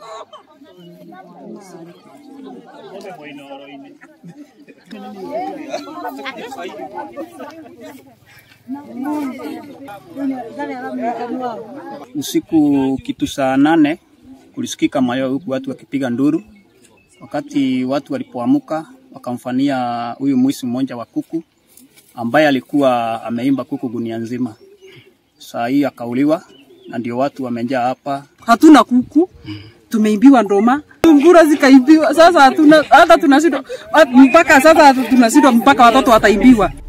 Usiku kitu saa nane kulisikika mayowe huku watu wakipiga nduru. Wakati watu walipoamka, wakamfania huyu mwizi mmoja wa kuku ambaye alikuwa ameimba kuku gunia nzima. Saa hii akauliwa, na ndio watu wamejaa hapa. hatuna kuku, tumeimbiwa ndoma, ngura zikaibiwa. Sasa hatuna hata tunashindwa mpaka sasa tunashindwa mpaka watoto wataimbiwa.